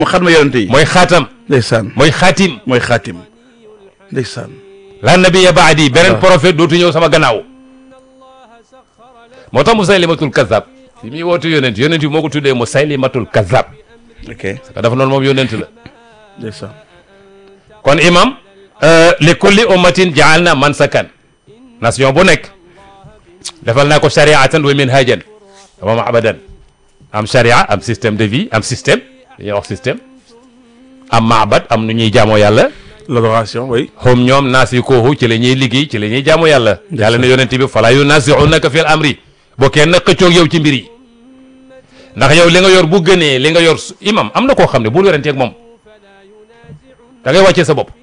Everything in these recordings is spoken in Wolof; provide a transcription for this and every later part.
mu xam na yonente yi mooy xaatam ndeysaan mooy xaatim mooy xaatim ndeysaan la nabiya baadi beneen prophète dootu ñëw sama gannaaw moo tax musaylimatul kazab yi muy woote yonent yonent yi moo ko tuddee musaylimatul kazab ok parce que dafa noonu moom yonent la ndeysaan kon imam li kulli ummatin jaal na mansakan nation bu nekk defal naa ko shariatan wa minhajan wa maabadan am sharia am système de vie am système dañuy wax système am maabad am nu ñuy jaamoo yàlla l'adoration oui hum ñoom naasikuhu ci la ñuy liggéey ci la ñuy jaamu yàlla yàlla ne yonent bi fala yunaasiunaka fil amri boo kenn xëccoog yow ci mbir yi ndax yow li nga yor bu gënee li nga yor su- imam am na koo xam ne bul weranteeg moom da ngay wàccee sa bopp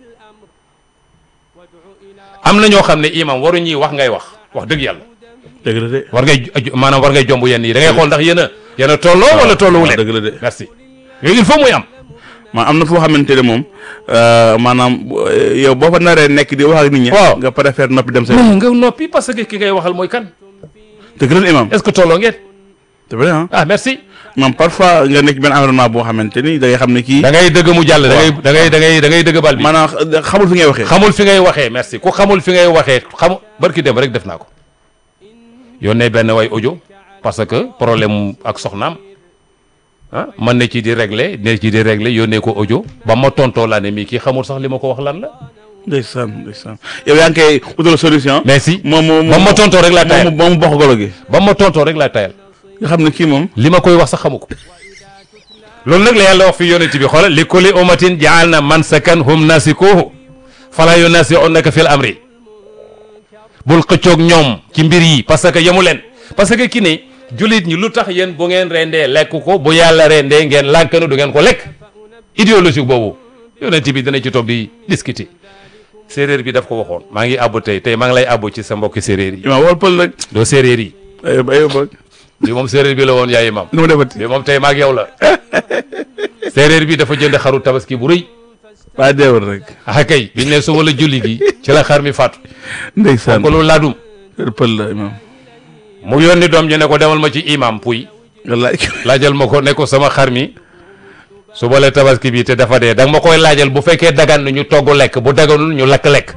am na ñoo xam ne imam waru ñuy wax ngay wax wax dëgg yàlla dëgg la de war ngay ju- maanaam war ngay jomb yenn yi da ngay xool ndax yéen a yéen a tolloo wala tolloowu leen dëgg la de merci yooyu il faut muy am maa am na foo xamante ne moom maanaam euh, yow boo fa naree nekk di wax ak nit ñi Waaw. nga préfère noppi dem sa mais nga noppi parce que ki ngay waxal mooy kan dëgg la imam est-ce que tolloo ngeen c'est vrai ah ah merci maam parfois nga nekk benn environnement boo xamante ni da ngay xam ne kii da ngay dëgg mu jàll da ngay da ngay da ngay da ngay dëgg bal bi maanaam xamul fi ngay waxee xamul fi ngay waxee merci ku xamul fi ngay waxee xamu barki dem rek def naa ko yónnee benn way audio parce que problème mu ak soxnaam ah man ne ci di régler ne ci di régler yónnee ko audio ba ma tontoo laa ne mii kii xamul sax li ma ko wax lan la ndeysaan ndeysaan yow yaa ngi koy utal solution merci moom moom ba ma tontoo rek laa moom tayal moom bokk golo gi ba ma tontoo rek laa tayal nga xam ne kii moom li ma koy wax sax xamu ko loolu nag la yàlla wax fi yonent bi xoolal li kulli ummatin jaal na mansakan hum nasikuhu fala yunasiunaka fil amri bul xëccoog ñoom ci mbir yi parce que yemu leen parce que ki ne jullit ñi lu tax yéen bu ngeen rendee lekk ko bu yàlla rendee ngeen lànkanu du ngeen ko lekk idéologique boobu yonent bi dina ci toog di discuter séeréer bi daf ko waxoon maa ngi àbbu tey tey maa ngi lay àbbu ci sa mbokki séeréer yi imaam wol pël rek doo séeréer yi ayo ayo bëgg bi moom séeréer bi la woon yaay imam nu ma defati bi moom tey maag yow la séeréer bi dafa jënd xaru tabaski bu rëy waa deewul rek ah kay biñ ne suba la julli gi ci la xar mi faatu ndeysaan ko lu laadum pël la imaam mu yónni doom ji ne ko demal ma ci imam puy wallaay laajal ma ko ne ko sama xar mi suba la tabaski bi te dafa dee danga ma koy laajal bu fekkee dagan na ñu togg lekk bu daganul ñu lakk lekk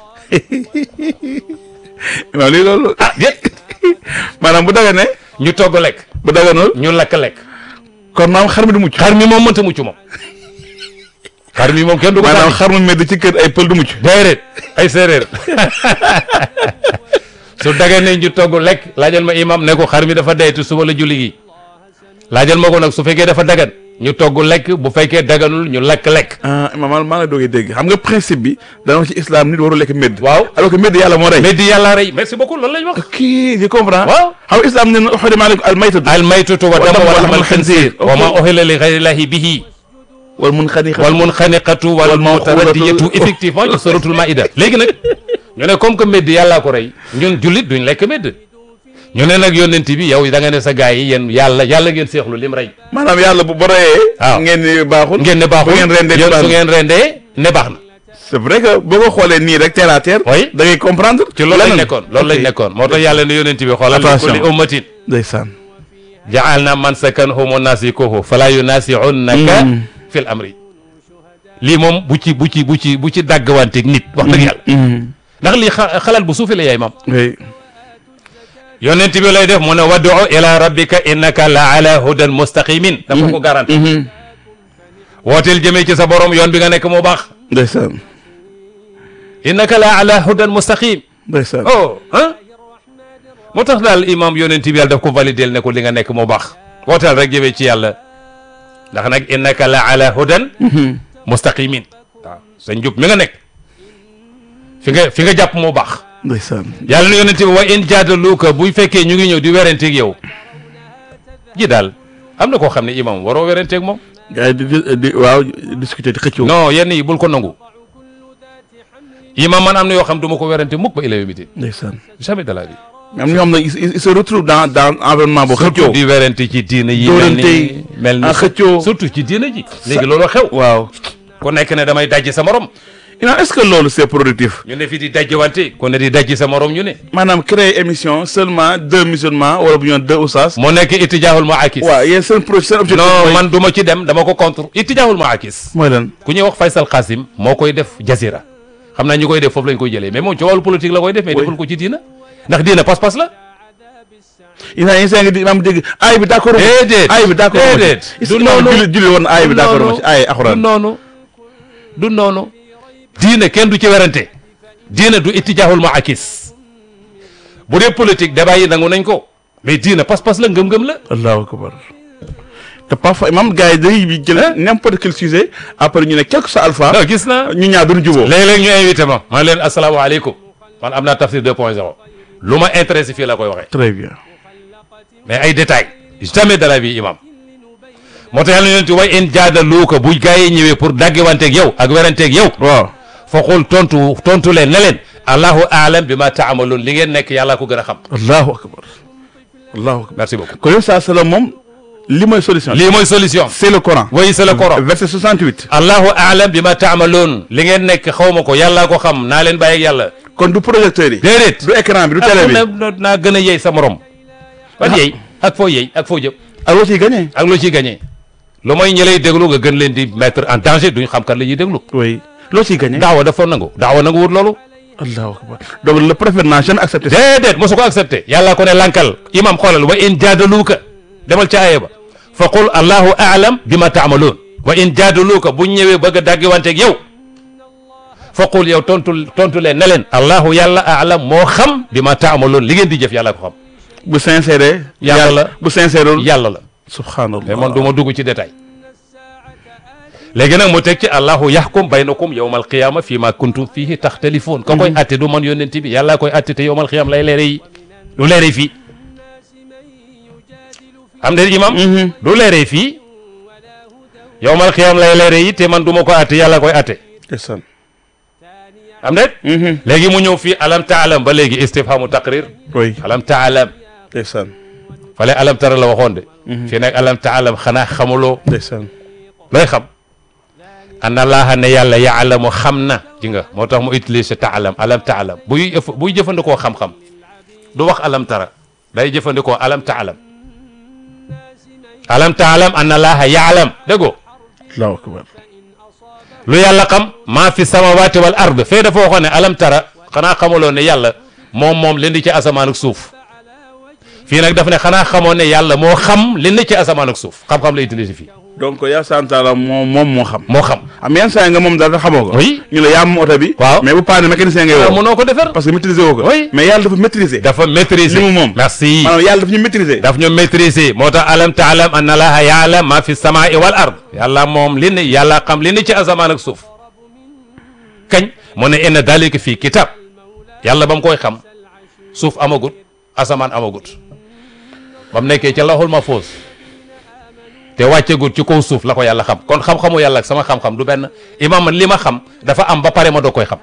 imaam lii loolu ah déet maanaam bu daga ne ñu togg lekk bu daganul ñu lakk lekk kon maam xar mi du mucc xar mi moom mënta mucc moom xar mi moom kenn du ko maanaam sànni xar mu medd ci kër ay pël du mucc déedéet ay séeréer su dagee ne ñu togg lekk laajal ma imam ne ko xar mi dafa dee te suba la julli gi laajal ma ko nag su fekkee dafa dagan ñu togg lekk bu fekkee daganul ñu lakk lekk ah imaam maa maa la doogee dégg xam nga principe bi dana wax ci islam nit waru lekk medd waaw alors que medd yàlla moo rey mais di yàlla rey merci beaucoup loolu lañ wax kii je comprends waaw xam nga islam ne na xorima aleykum al maytatu al maytatu wa damu wa lahmal xinsiir wa ma uhilla li ghayrillahi bihi wal munxaniqa wal munxaniqatu wal mutaraddiyatu effectivement ci suratul maida léegi nag ñu ne comme que medd yàllaa ko rey ñun jullit duñ lekk medd ñu ne nag yónnent bi yow da nga ne sa gars yi yéen yàlla yàlla ngeen seexlu lim rey maanaam yàlla bu ba reyee waaw ngeen ni baaxul ngeen ne baaxul bu ngeen rendee yéen baax su na. ngeen rendee ne baax na c'est vrai que boo ko xoolee nii rek terre à terre Oui. da ngay comprendre ci loolu lañ leneen. nekkoon loolu lañ Ok. nekkoon moo tax yàlla ne yónnent bi xoolal li Attention. kulli ummatin ndeysaan ja'alna mansakanhum wa nasikuhu fala yunasi'unaka Mm. fil amri lii moom bu ci bu ci bu ci bu ci dàggwanteeg nit wax dëgg yàlla ndax lii xa- xalaat bu suufi la yaay mam oui yonent bi lay def mu ne wad'u ila rabbika innaka la ala hudan mustaqimin dafa ko garanti wooteel jëmee ci sa borom yoon bi nga nekk moo baax ndeysaan innaka la ala hudan mustaqim ndeysaan oh ah moo tax daal imam yonent bi yàlla daf ko validel ne ko li nga nekk moo baax wooteel rek jëmee ci yàlla ndax nag innaka la ala hudan mustaqimin waaw sa njub mi nga nekk fi nga fi nga jàpp moo baax ndeysaan yàlla na yonent bi wa in jaadaluuka buy fekkee ñu ngi ñëw di werenteeg yow ji daal am na koo xam ne imam waroo werenteeg moom gars yi di di- di waaw discuter di xëccoo non yenn yi bul ko nangu imam man am na yoo xam du ma ko werante mukk ba ila yawmi din ndeysaan jamais de la vie am na ñoo xam ne ils ils se retrouvent dans dans environnement boo surtout xëccoo di werante ci diina yi mel Dóorante ni yi, mel ni ah, xëccoo. surtout ci diina ji léegi loolu xew waaw ku nekk ne damay dajji sa morom Imaam est-ce que loolu c'est productif ñu ne fi di dajjiwante ku ne di dajji sa morom ñu ne maanaam créer émission seulement deux musulmans wala bu ñu deux oustaz moo nekk itijaahul maakis waaw yéen seen pro seen objectif non mooy- man du ma ci dem dama ko contre itijaahul maakis mooy lan ku ñuy wax Faysal Qasim moo koy def jazira xam naa ñi koy def foofu lañ koy jëlee mais moom ci wàllu politique la koy def mais Oui. deful ko ci diina ndax diina pas-pas la Imaam yi saa ngi di imaam dégg aay bi d'accord déedéet aay bi d'accord déedéet du du noonu noonu julli julli woon na aay bi d'accord ma ci aay du alxuraan noonu du noonu diina kenn du ci werante diina du itijaahul maakis bu dee politique débat yi nangu nañ ko mais diina pas-pas la ngëm-ngëm la allahu akbar te parfois imaam gars yi dañuy bi jël n'importe quel sujet après ñu ne quelque soit alpha non gis naa ñu ñaar duñu juboo léeg-léeg ñu invité ma man leen asalaamaaleykum man am naa tafsir 2.0 lu ma intéressé fii la koy waxee très bien mais ay détails jamais de la vie imam moo tax yàlla na way in jaadaluuka bu gaa yi ñëwee pour daggiwanteeg yow ak weranteeg yow waaw foqul tontu tontu leen ne leen allahu aalam bi ma taamaloon li ngeen nekk yàlla ko gën a xam allahu akbar allahu akbar merci beaucoup kon yow saa salaam moom li mooy solution lii mooy solution c'est le Coran oui c'est le Coran verset 68 allahu aalam bi ma taamaloon li ngeen nekk xaw ma ko yàllaa ko xam naa leen bàyyi ak yàlla kon du projecteur yi déedéet du écran bi du télé bi na naa gën a yey sa morom ban yey ak foo yey ak foo jëm ak loo ciy gagné ak loo ciy gagné lu mooy ñi lay déglu nga gën leen di mettre en danger duñ xam kan la ñuy déglu oui loo ciy gagné daawa dafa nangu daawa nangu wut loolu allahu akbar donc le prophète n'a jamais accepté ça déedéet mosu ko accepté yàlla ko ne lankal imam xoolal wa in jaadaluuka demal ca aaya ba fa qul allahu aalam bi ma taamaloon wa in jaadaluuka buñ ñëwee bëgg a daggiwanteeg yow fa qul yow tontu tontu leen ne leen allahu yàlla aalam moo xam bi ma taamaloon li ngeen di jëf yàlla ko xam bu sincère Yàlla la. bu sincère yàlla la subhanallah mais man du ma dugg ci détail léegi nag mu teg ci allahu yaxkum baynakum yowma alqiyama fii ma kuntum fihi taxtalifoon ka koy atte du man yónnent bi yàlla koy atte te yowma alqiyama lay leere yi du leere fii am de imam du leere fii yowma alqiyama lay leere yi te man du ma ko atte yàlla koy atte ndeysaan am de léegi mu ñëw fii alam taalam ba léegi istifhamu taqrir oui alam taalam ndeysaan fale alam tara la waxoon de fii nag alam taalam xanaa xamuloo ndeysaan looy xam anna laaha ne yàlla yaalamu xam na ji nga moo tax mu utilise taalam alam taalam buy ëff buy jëfandikoo xam-xam du wax alam tara day jëfandikoo alam taalam alam taalam anna laaha yaalam déggoo allahu akbar lu yàlla xam maa fi samawati wal ard fee dafa waxoon ne alam tara xanaa xamuloo ne yàlla moom moom li ndi ci asamaan ak suuf fii nag daf ne xanaa xamoon ne yàlla moo xam li ndi ci asamaan ak suuf xam-xam la utilise fii donc yaa santaala moom moom moo xam moo xam am yenn saa yi nga moom dara xamoo ko Oui. ñu la yaa moom oto bi Waaw. mais bu paane mécanicien ngay waaw woo mënoo ko defar parce que maîtriser woo ko Oui. mais yàlla dafa maîtriser dafa maîtriser li mu moom. merci maanaam yàlla dafa ñu maîtriser daf ñu maîtriser moo tax alam taalam anna laaha yaalam ma fi samaai wal ard yàlla moom li ne yàlla xam li ne ci asamaan ak suuf kañ mu ne inna dalika fii kitab yàlla ba mu koy xam suuf amagut asamaan amagut ba mu nekkee ca laxul ma foos te wàccegut ci kaw suuf la ko yàlla xam kon xam-xamu yàlla ak sama xam-xam du benn imam man li ma xam dafa am ba pare ma doo koy xam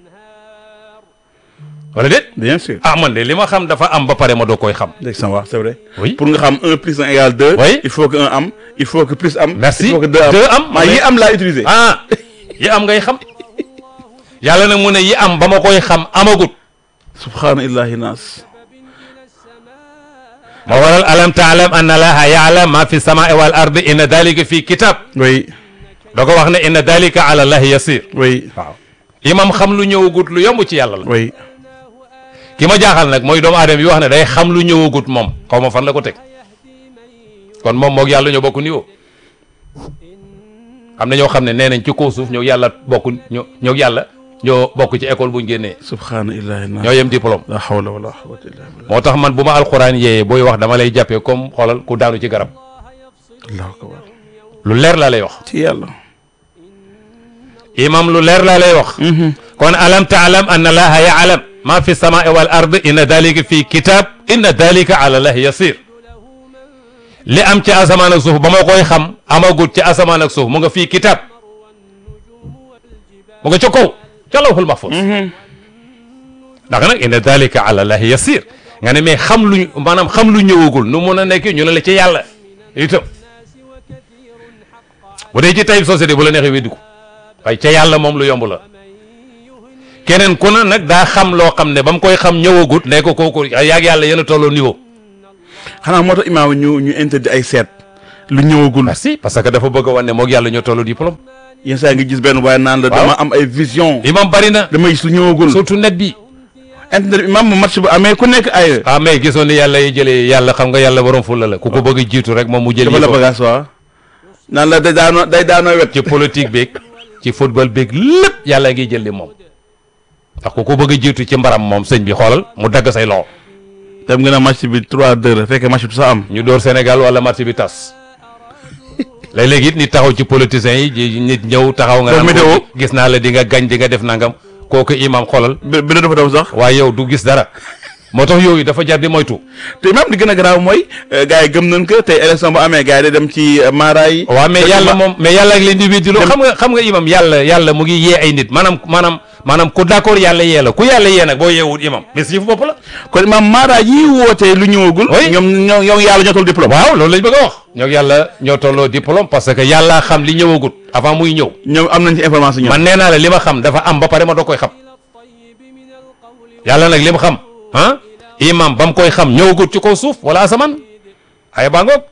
wala déet bien sûr ah man de li ma xam dafa am ba pare ma doo koy xam dégg sama wax c'est vrai Oui. pour nga xam un plus un égale deux Oui. il faut que un am il faut que plus am Merci. il faut que deux am Deux am. maa yi am laa utiliser ah yi am ngay xam yàlla nag mu ne yi am ba ma koy xam amagut subhaana illahi naas ma waral alam taalam anna laha yaalam ma fi samaai wal ardi inna dalika fi kitab oui da ko wax ne inna dalika ala allahi yasir oui waaw imam xam lu ñëwagut lu yomb ci yàlla la oui ki ma jaaxal nag mooy doomu aadama yi wax ne day xam lu ñëwagut moom xaw ma fan la ko teg kon moom moog yàlla ñoo bokk niveau am na ñoo xam ne nee nañ ci kaw suuf ñoo yàlla bokk ñoo ñoo yàlla ñoo bokk ci école buñ génnee subhaana illahi naas ñoo yem diplôme la hawla wala quwwata illa billah moo tax man bu ma alxuraan yéeyee booy wax dama lay jàppee comme xoolal ku daanu ci garab allahu akbar lu leer laa lay wax ci yàlla imam lu leer laa lay wax kon alam taalam anna allaha yaalam ma fi samaai wal ard inna dalika fi kitab inna dalika ala allahi yasir li am ci asamaan ak suuf ba ma koy xam amagut ci asamaan ak suuf mu nga fii kitab mu nga ca kaw ca lawhul mahfuz ndax nag inna dalika ala allahi yasir nga ne mais xam lu maanaam xam lu ñëwagul nu mun a nekk ñu ne la ci yàlla itam bu dee ci tayib société bu la neexee weddi ko waaye ca yàlla moom lu yomb la keneen ku ne nag daa xam loo xam ne ba mu koy xam ñëwagut ne ko kooku yaag yàlla yéen a tolloo niveau xanaa moo tax imaam ñu ñu interdit ay seet lu ñëwagul merci parce que dafa bëgg a wane ne moog yàlla ñoo tolloo diplôme yenn saa yi nga gis benn waaye naan la Waaw. dama am ay vision imam bari na dama gis lu ñëwagul surtout net bi internet bi imaam match bu amee ku nekk ay ah mais gisoon ni yàlla yi jëlee yàlla xam nga yàlla borom fulla la ku ko bëgg a jiitu rek moom mu jël dafa yi la ko bagage waa naan la day daanoo day daanoo wet ci politique beeg ci football beeg lépp yàlla ngi jël li moom ndax ku ko bëgg a jiitu ci mbaram moom sëñ bi xoolal mu dagg say loxo dem nga ne match bi 3-2 la fekkee match bi sa am ñu door Sénégal wala match bi tas léeg-léeg it nit taxaw ci politiciens yi ji- nit ñëw taxaw nga Def naan météo. ko gis naa la di nga gañ di nga def nangam kooku imam xoolal bi bi dafa daw sax waaye yow du gis dara moo tax yooyu dafa jar di moytu te imaam li gën a garaaw mooy gars yi gëm nañ ko tey élection bu amee gars yi day dem ci maara yi waaw mais Te yàlla ma- moom mais yàlla ak leen di weddi loo xam nga xam nga imam yàlla yàlla mu ngi yee ay nit maanaam maanaam maanaam ku d'accord yàlla yee la ku yàlla yee nag boo yeewul imam mais si yëfu bopp la kon imaam maara yi wootee lu ñëwagul Oui. ñoom ñoo ñoo yàlla ñoo toll diplôme waaw loolu lañ bëgg a wax ñoo yàlla ñoo tolloo diplôme parce que yàlla xam li ñëwagut avant muy ñëw ñoom am nañ ci information ñoom man nee naa la li ma xam dafa am ba pare ma doo koy xam yàlla nag li ma xam ah imam ba mu koy xam ñëwagut ci kaw suuf wala asamaan ay baa ngoog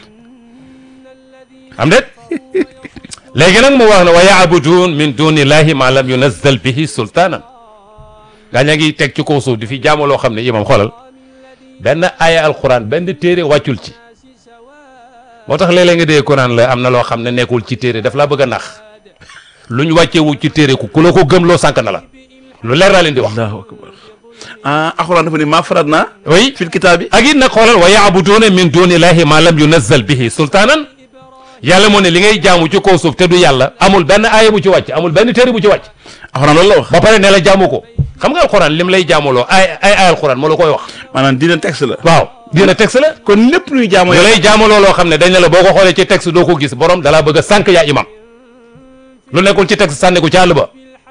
am déet léegi nag mu wax ne wa yaabudun min dunillahi ma lam yunazzal bihi sultaanan gaa ñaa ngi teg ci kaw suuf di fi jaamu loo xam ne imam xoolal benn aaya alquran benn téere wàccul ci moo tax léeg-léeg nga dee Quran la am na loo xam ne nekkul ci téere daf laa bëgg a nax lu ñu wàcceewu ci téere ku ku la ko gëm loo sànq na la lu leer laa leen di wax allahu akbar ah alxuraan dafa ni maa farat naa oui fil kitaab bi ak it nag xoolal wa yaabuduuna min dunillahi ma lam yunazzal bihi sultaanan yàlla moo ne li ngay jaamu ci kaw suuf te du yàlla amul benn aaya bu ci wàcc amul benn téere bu ci wàcc alxuraan loolu la wax ba pare ne la jaamu ko xam nga alxuraan lim lay jaamuloo ay ay ay alxuraan moo la koy wax maanaam dina texte la waaw dina texte la kon lépp luy jaamu lu lay jaamuloo loo xam ne dañ ne la boo ko xoolee ci texte doo ko gis borom dalaa bëgg a sànq yaa imam lu nekkul ci texte sànni ko ci àll ba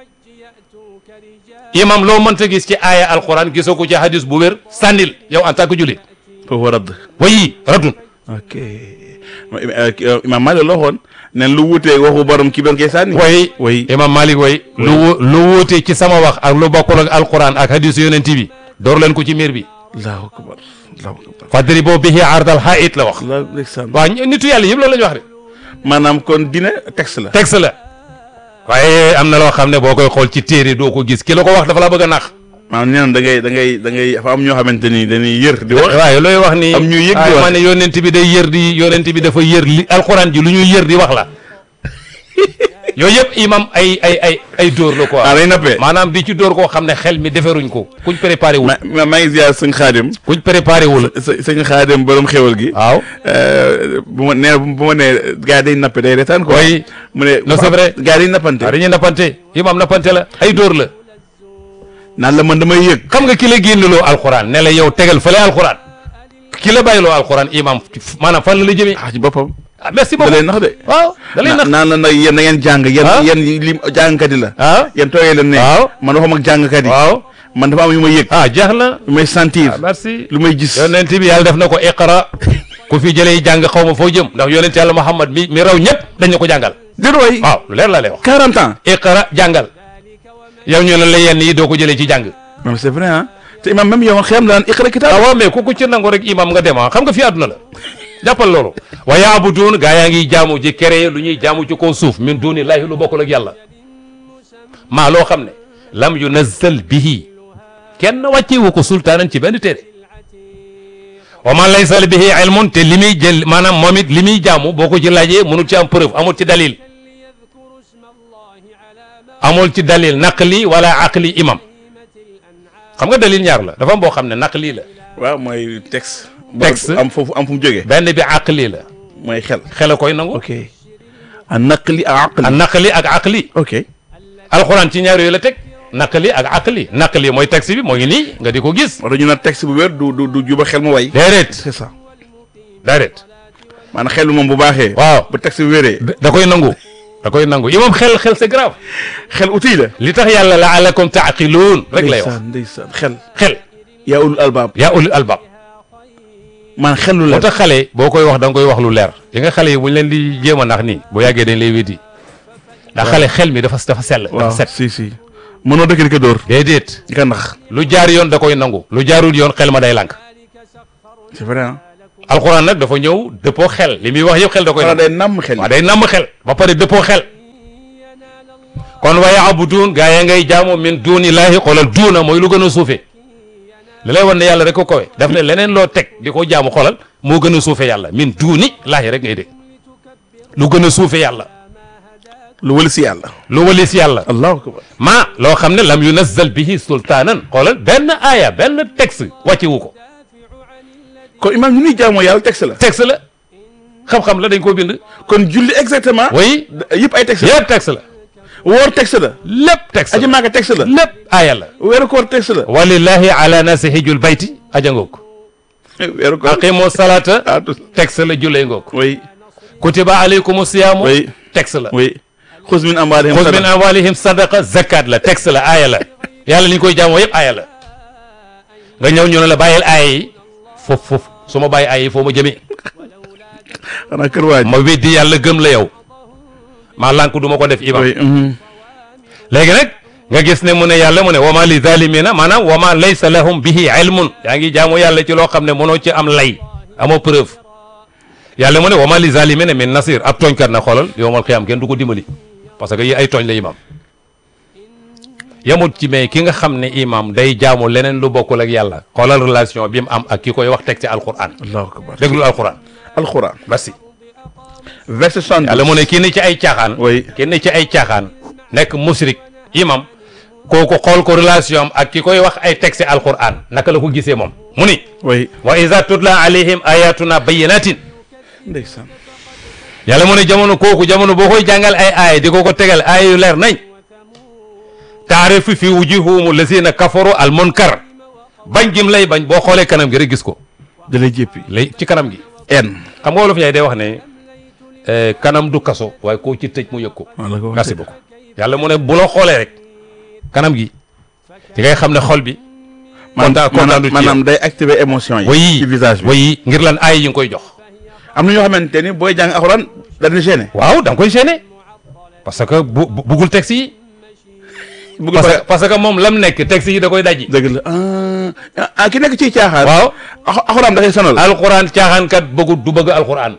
imam loo mënta gis ci aaya alxuraan gisoo ko ci hadis bu wér sànnil yow en tant que jullit foofu radd wayi radun ok imaam Maalik la waxoon ne lu wuutee waxu borom kii doon koy sànni way way imam malik way lu wu- lu wuute ci sama wax ak lu bokkul ak alquran ak hadis yonent bi door leen ko ci miir bi allahu akbar allahu akbar fadri boo bihi ardal haït la wax la ndeysaan waaw ñi- nitu yàlla yëpp loolu la ñu wax de maanaam kon dina texte la texte la waaye am na loo xam ne boo koy xool ci téere doo ko gis ki la ko wax dafa la bëgg a nax maanaam nee na da ngay da ngay da ngay dafa am ñoo xamante ni dañuy yër di wax waaye looy wax ni am ñuy yëg di waaye wax. ma ne yonent bi day yër di yonent bi dafa yër li alquran ji lu ñuy yër di wax la yooyu yëpp imam ay ay ay ay dóor la quoi ah day nappee maanaam di ci dóor koo xam ne xel mi deferuñ ko kuñ préparé wul ma ma maa ngi ziar sëñ xaadim kuñ préparé wul së- sëñ xaadim borom xéwal gi waaw Euh, bu ma nee na bu ma nee gars yi day nappe day retaan quoi Oui. mu ne Non, c'est vrai. gars yi day nappante waaw dañuy nappante imam nappante la ay dóor la naan la man damay yëg xam nga ki la génnloo alxuraan ne la yow tegal fële alxuraan ki la bàyyiloo alxuraan imam maanaam fan la la jëmee ah ci boppam ah merci da beaucoup lay nax de waaw da lay na- nax naan la nag yéen na ngeen jàng yéen Ah. yéen li jàngkat yi la ah yéen tooyee leen ne Waaw. man waxuma ak jàngkat yi waaw man dafa am yu may yëg ah jeex na lu may sentir ah merci lu may gis yonent bi yàlla def na ko iqra ku fi jëlee jàng xaw ma foo jëm ndax yonent yàlla Muhammad mi mi raw ñëpp dañ na ko jàngal déet waay waaw lu leer la lay wax 40 ans iqra jàngal yow ñu ne la yenn yi doo ko jëlee ci jàng même c'est vrai ah te imam même yow xiyam daan iqra ah kitaab waaw mais ku ko ci nangu rek imam nga dem ah xam nga fi àdduna la jàppal loolu wa yaabuduun gaa yaa ngi jaamu ji kere lu ñuy jaamu ci kaw suuf min dunillahi lu bokkul ak yàlla maa loo xam ne lam yunazzal bihi kenn wàccewu ko sultaanan ci benn téere wa man laysa bihi ilmun te li muy jël maanaam moom it li muy jaamu boo ko ci laajee mënul ci am preuve amul ci dalil amul ci dalil naqli wala aqli imam xam nga dalil ñaar la dafa am boo xam ne naqli la waaw mooy texte Texte. am foofu am fu mu jógee benn bi aqli la mooy xel xel a koy nangu ok a naqli a aqli a naqli ak aqli ok alxuraan ci ñaar yooyu la teg naqli ak aqli naqli mooy texte bi moo ngi nii nga di ko gis moo tax ñu naan texte bu wér du du du juba xel mu way déedéet c'est ça déedéet maanaam xel bi moom bu baaxee waaw bu texte bi wéree da koy nangu da koy nangu imam xel xel c'est grave xel outil la li tax yàlla laalakum taaqiluun rek lay wax ndeysaan ndeysaan xel xel yaa ulul albaab yaa ulul albab man xel lu moo la tax xale boo koy wax da nga koy wax lu leer yi nga xale yi buñ leen di jéem a nax nii bu yàggee dañ lay wéddi ndax xale xel mi dafa dafa sell dafa waaw set si si mënoo dëkk di ko dóor déedéet di ko nax lu jaar yoon da koy nangu lu jaarul yoon xel ma day lànk c'est vrai ah alxuraan nag dafa ñëw dëppoo xel li muy wax yëpp xel da koy xanaa nangu day namm xel waaw day namm xel ba pare dëppoo xel kon wa yaabuduun gaa ya ngay jaamu min duunillaahi xoolal duuna mooy lu gën a suufe li lay wan ne yàlla rek ko kowe daf ne leneen loo teg di ko jaamu xoolal moo gën a suufe yàlla min duuni laahi rek ngay dégg lu gën a suufe yàlla lu wëli si yàlla lu walis yàlla allahu akbar maa loo xam ne lam yunazzal bihi sultaanan xoolal benn aaya benn texte wàcce wu ko kon imaam ñu nuy jaamoo yàlla texte la texte la xam-xam la dañ koo bind kon julli exactement oui yëpp ay texte la yëpp texte la woor texte la lépp texte aji la maaka texte la lépp aaya la weeru koor texte la walillahi ala nasi hijjul bayti aja ngoog weeru koor aqimu salata ah tout texte la jullee ngoog oui kutiba alaykum siyaamu oui texte la oui xus min amwaalihim xuz min sadaqa amwalihim sadaqa zakat la texte la aaya la yàlla li ñu koy jaamoo yëpp aaya la nga ñëw ñu ne la bàyyil aaya yi foofu foofu su ma bàyyi aaya yi foo ma jëmee xanaa kër waaj ma weddi yàlla gëm la yow maa lànk du ma ko def imam oui mhm. léegi nag nga gis ne mu ne yàlla mu ne wama li zalimina maanaam wama laysa lahum bihi ilmun yaa ngi jaamu yàlla ci loo xam ne mënoo ci am lay amoo preuve yàlla mu ne wama li zalimina min nasir ab tooñkat na xoolal yowmal xiyaam kenn du ko dimbali parce que yi ay tooñ la imam yamut ci mais ki nga xam ne imam day jaamu leneen lu bokkul ak yàlla xoolal relation bi mu am ak ki koy wax teg ci alquran allahu akbar déglul alquran alquran merci verset 72 yàlla mu ne kii ne ci ay caaxaan oui ki ne ci ay caaxaan nekk musrik imam kooku xool ko relation am ak ki koy wax ay texte alquran naka la ko gisee moom mu ni oui wa iza tutla alayhim ayatuna bayyinatin ndeysaan yàlla mu ne jamono kooku jamono boo koy jàngal ay aaya di ko ko tegal aaya yu leer nañ taarifu fi wujuhum lazina kafaru al munkar bañ gim lay bañ boo xoolee kanam gi rek gis ko da lay jéppi lay ci kanam gi en xam nga wolof yaay day wax ne eh, kanam du kaso waaye koo ci tëj mu yëg ko wala ko merci beaucoup yàlla mu ne bu la xoolee rek kanam gi di ngay xam ne xol bi kontaan kontaan du ci maanaam day activer émotion yi wayi ci visage bi wayi ngir lan aay yi nga koy jox am na ñoo xamante ni booy jàng alxuraan dañu gêné waaw da nga koy gêné parce que bu bu- buggul texte yi bëgg parce pare que parce que moom lam nekk texte yi da koy dajji dëgg la ah ah ki nekk ci caaxaan waaw Alx- alxuraan dafay sonal alxuraan caaxaankat bëggu du bëgg alxuraan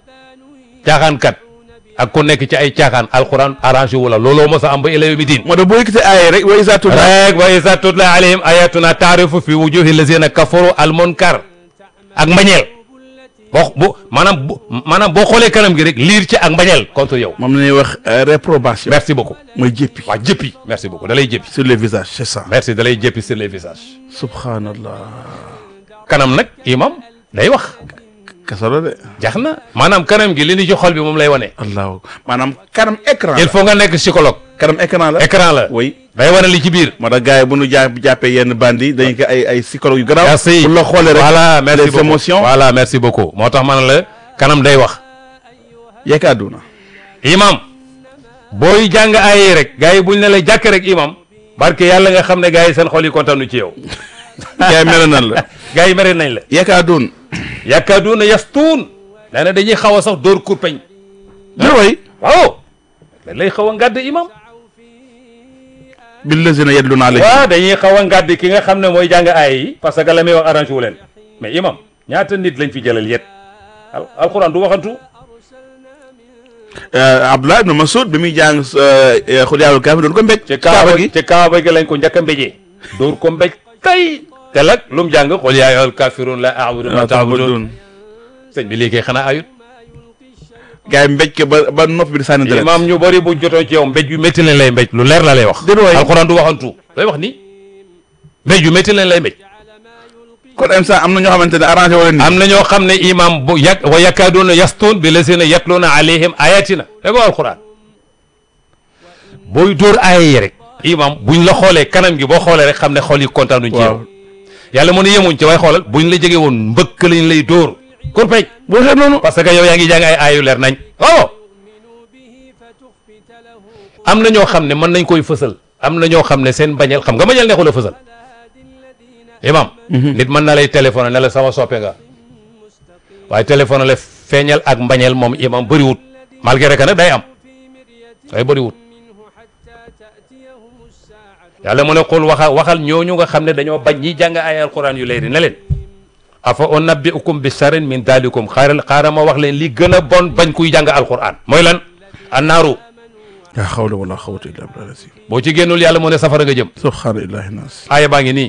caaxaankat ak ku nekk ci ay caaxaan alxuraan arrangé wu la looloo mos a am ba ila yawmi diin moo tax boo yëkkatee aaye rek wa izaa tutla rek wa iza tutla alayhim ayatuna taarifu fi wujuhi lazina kafaru al munkar ak mbañeel boo bu maanaam bu maanaam boo xoolee kanam gi rek liir ci ak mbañeel contre yow moom la ñuy wax euh, réprobation merci beaucoup mooy jéppi waa jëppi merci beaucoup da lay jëppi sur les visages c'est ça merci da lay jëppi sur les visages subhanallah kanam nag imam day wax kasaro de jax na maanaam kanam gi li ni ci xol bi moom lay wane allahu maanaam kanam écran il la faut nga nekk psychologue kanam écran la écran la oui day wane li ci biir moo tax gars yi bu ñu jàpp jàppee yenn bandi dañu ko ay ay psychologue yu garaaw merci bu la xoolee rek voilà merci les beaucoup émotions voilà merci beaucoup moo tax man la kanam day wax yekkaaduna imam booy jàng ay yi rek gars yi buñ ne la jàkk rek imam barke yàlla nga xam ne gars yi seen xol yi kontaanu ci yow gars yi mel nan la gars yi mere nañ la yekkaadun yakkaaduuna yastuun nee na dañuy xaw a sax dóor kurpeñ di way waaw dañ lay xaw a ngàdd imam billazina yadluna alayhi waaw dañuy xaw a ngàdd ki nga xam ne mooy jàng ay yi parce que la muy wax arrangé wu leen mais imam ñaata nit lañ fi jëlal yet al alxuraan du waxantu Abdullah ibn Mas'ud bi muy jàng xul yàlla kaaf doon ko mbéj ci kaaba gi ci kaaba gi lañ ko njëkk a mbéjee dóor ko mbéj tay te lag lu mu jàng qul yaa ayyuhal kaafiruun laa a'budu ma ta'buduun sëñ bi lii kay xanaa ayut gars yi mbéj ko ba ba nopp bi di sànni deret imaam ñu bëri bu jotoo ci yow mbéj yu métti leen lay mbéj lu leer la lay wax Déedéet waay. alxuraan du waxantu lay wax ni mbéj yu métti leen lay mbéj kon instant am na ñoo xamante ne arrangé wala ni am na ñoo xam ne imaam bu yak wa yakaaduuna yastuun bi lazina yatluuna alayhim ayatina dégg nga alxuraan booy dóor aaya yi rek imaam buñ la xoolee kanam gi boo xoolee rek xam ne xool yi kontaanuñ ci yow waaw yàlla mu ne yemuñ ci waaye xoolal buñ la jege woon mbëkk lañ lay dóor kurpeñ boo xee noonu parce que yow yaa ngi jàng ay aayu leer nañ waaw am na ñoo xam ne mën nañ koy fësal am na ñoo xam ne seen bañeel xam nga bañeel neexul a fësal imam nit mën na lay téléphoné ne la sama soppe nga waaye téléphoné la feeñal ak mbañeel moom imam bëriwut malgré que nag day am day bëriwut yàlla mu ne qul waxa waxal ñooñu nga xam ne dañoo bañ ñi jàng ay alquran yu leeri ne leen afa unabbiukum bi sharrin min dalikum xaaral xaaral ma wax leen li gën a bon bañ kuy jàng alquran mooy lan annaaru yaa xawla wala xawata illa billah lazim boo ci génnul yàlla mu ne safara nga jëm subhaana illahi nas aaya baa ngi nii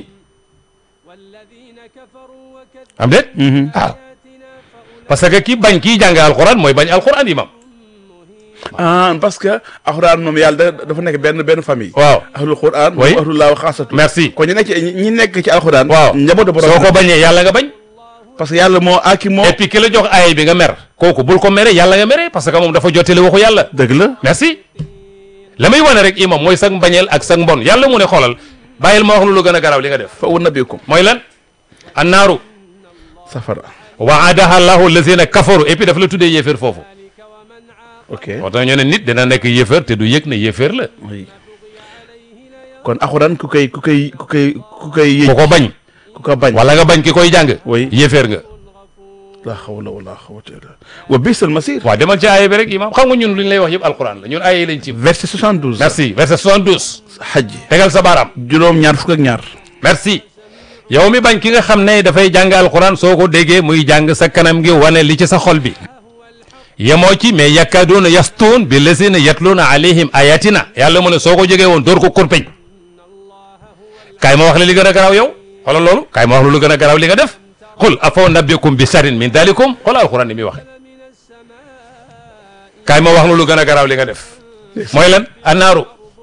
am déet waaw parce que ki bañ kiy jàng alquran mooy bañ alquran imam ah parce que alxuraan moom yàlla da- dafa nekk benn benn famille waaw ahlul quran Oui. moom ahlullah wa xaasatu merci kon ñi nekk ci ñi nekk ci alxuraan waaw njabootu borom soo ko bañee yàlla nga bañ parce que yàlla moo aki moo et puis ki la jox aaya bi nga mer kooku bul ko mere yàlla nga mere parce que moom dafa jottali waxu yàlla dëgg la merci la muy wane rek imam mooy sag mbañeel ak sag mbon yàlla mu ne xoolal bàyyil ma wax lu lu gën a garaaw li nga def fa unabbiukum mooy lan annaaru safara waadaha allahu lazina kafaru et puis dafa la tuddee yéeféer foofu ok moo tax ñu ne nit dina nekk yéeféer te du yëg ne yéeféer la oui kon alxuraan ku koy ku koy ku koy ku koy yëj ku ko bañ ku ko bañ wala nga bañ ki koy jàng Oui. yéeféer nga la hawla wala quwwata illa billah wa bisal masir waaw demal ci aaya bi rek imam xam nga ñun lu ñu lay wax yëpp alquran la ñun aaya yi lañ ci verset 72 merci verset 72 xaj tegal sa baaraam juróom ñaar fukk ak ñaar merci yow mi bañ ki nga xam ne dafay jàng alquran soo ko déggee muy jàng sa kanam gi wane li ci sa xol bi yemoo ci mais yakkaduuna yastuun bi lazina yatluuna alayhim ayatina yàlla mu ne soo ko jógee woon door ko kurpeñ kaay ma wax la li gën a garaaw yow xoolal loolu kaay ma wax la lu gën a garaaw li nga def qul afa nabbikum bi sharin min dalikum xoolal alquran ni muy waxe kaay ma wax la lu gën a garaaw li nga def mooy lan annaaru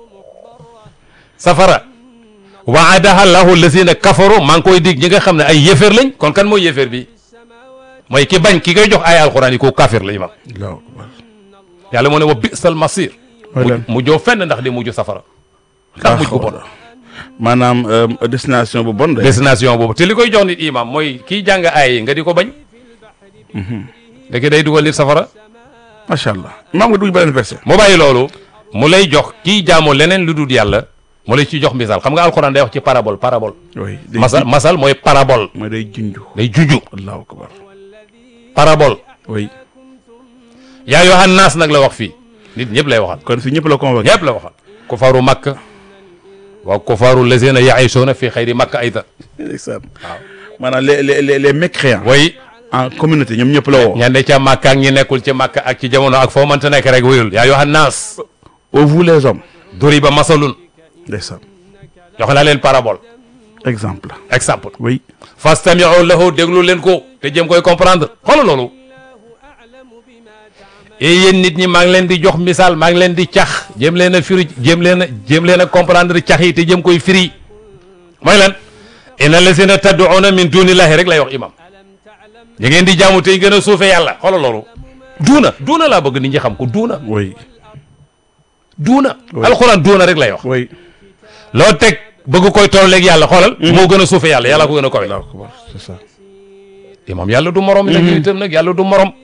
safara waadaha llahu lazina kafaru maa ngi koy dig ñi nga xam ne ay yéeféer lañ kon kan mooy yéeféer bi mooy ki bañ ki koy jox ay alquran yi ko kafir la imam allahu akbar yàlla moo ne wa bisal masir mooy lan mu joo fenn ndax di mujj safara ndax mujj bu bon maanaam euh, destination bu bon de destination boobu te li koy jox nit imam mooy kiy jàng ay yi nga di ko bañ léegi day dugal nit safara macha allah imaam nga dugg beneen verset mu bàyyi loolu mu lay jox kiy jaamoo leneen lu dul yàlla mu lay ci jox misaal xam nga alquran day wax ci parabole parabole oui day masal masal mooy parabole mooy day junju day juju allahu akbar parabole oui yaa yohan naas nag la wax fii nit ñëpp lay waxal kon fi ñëpp la convoqué ñëpp la waxal kufaru makka wa kufaru lazina yaishuuna fi xayri makka ayda ndeysaan maanaam les les les les mécréants way en communauté ñoom ñëpp la woo ña ne ca makka ak ñi nekkul ci makka ak ci jamono ak foo mënta nekk rek wuyul yaa yohan naas au vous les hommes duriba masalun ndeysaan jox naa leen parabole exemple exemple oui fastamiu lahu déglu leen ko te jëm koy comprendre xoolal loolu et yéen nit ñi maa ngi leen di jox misaal maa ngi leen di cax jëm leen a firi jëm leen a jëm leen a comprendre cax yi te jëm koy firi mooy lan inna lazina tad'una min dunillahi rek lay wax imam ñi ngeen di jaamu tey gën a suufe yàlla xoolal loolu duuna duuna laa bëgg nit ñi xam ko duuna oui duuna Oui. alxuraan duuna rek lay wax oui loo teg bëgg koy tolleeg yàlla xoolal moo gën a suufe yàlla yàlla ko gën a kowe allahu akbar c'est ça imam yàlla du morom nag itam nag yàlla du morom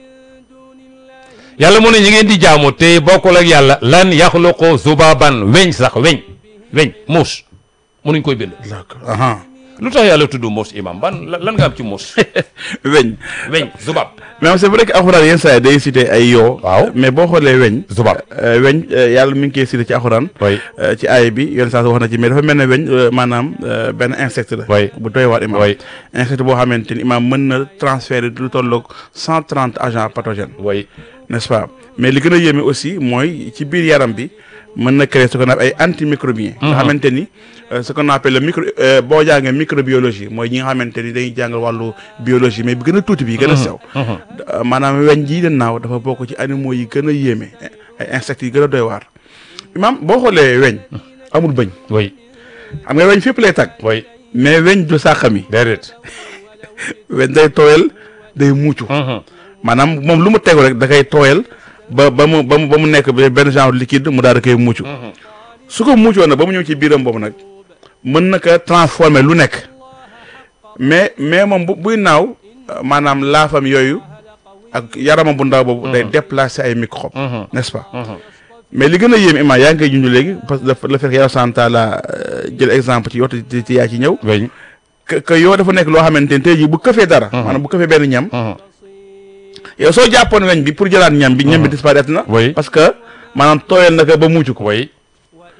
yàlla mu ne ñi ngeen di jaamu te bokkul ak yàlla lan yaxluqu zubaban weñ sax weñ weñ muus munuñ koy bind allahu akbar aha lu tax yàlla tudd muus imam ban lan lan nga am ci muus weñ weñ zubab mais c'est vrai que alxuraan yenn saa yi day cité ay yoo Waaw. mais boo xoolee weñ zubab euh, weñ euh, yàlla mi ngi koy cité ci alxuraan way euh, ci aay bi yenn saa si wax na ci mais dafa mel ne weñ euh, maanaam euh, benn insecte la Oui. bu doy waar imam Oui. insecte boo xamante ni imam mën na transférer lu tolloog cent trente agents pathogènes way n'est-ce pas mais li gën a yéeme aussi mooy ci biir yaram bi mën na créer ce qu'on appelle ay antimicrobiens nga xamante ni euh, ce qu'on appelle le micro euh, boo jàngee microbiologie mooy ñi nga xamante ni dañuy jàngal wàllu biologie mais bi gën a tuuti bi gën a sew Euh, maanaam weñ jii de naaw dafa bokk ci animaux yi gën a yéeme ay insectes yi gën a doy waar imam boo xoolee weñ amul bëñ way xam nga weñ fépp lay tàgg way mais weñ du sàqami déedéet weñ day tooyal day muucu maanaam moom lu mu tegu rek da koy tooyal ba ba mu ba mu ba mu nekk benn genre liquide mu daal da koy muucu su ko muucoo nag ba mu ñëw ci biiram boobu nag mën na ko transformer lu nekk mais mais moom bu buy naaw euh, maanaam laafam yooyu ak yaramam bu ndaw boobu day déplacer ay microbes n'est-ce pas mais li gën a yéem ima yaa ngi koy junj léegi parce que le fait que yow santa la jël exemple ci yow te te yaa ci ñëw weñ que que yow dafa nekk loo xamante ni tey jii bu këfee dara maanaam bu këfee benn ñam yow soo jàppoon weñ bi pour jëlaat ñam bi ñam bi disparaître na Oui. parce que maanaam tooyal na ko ba muucu ko way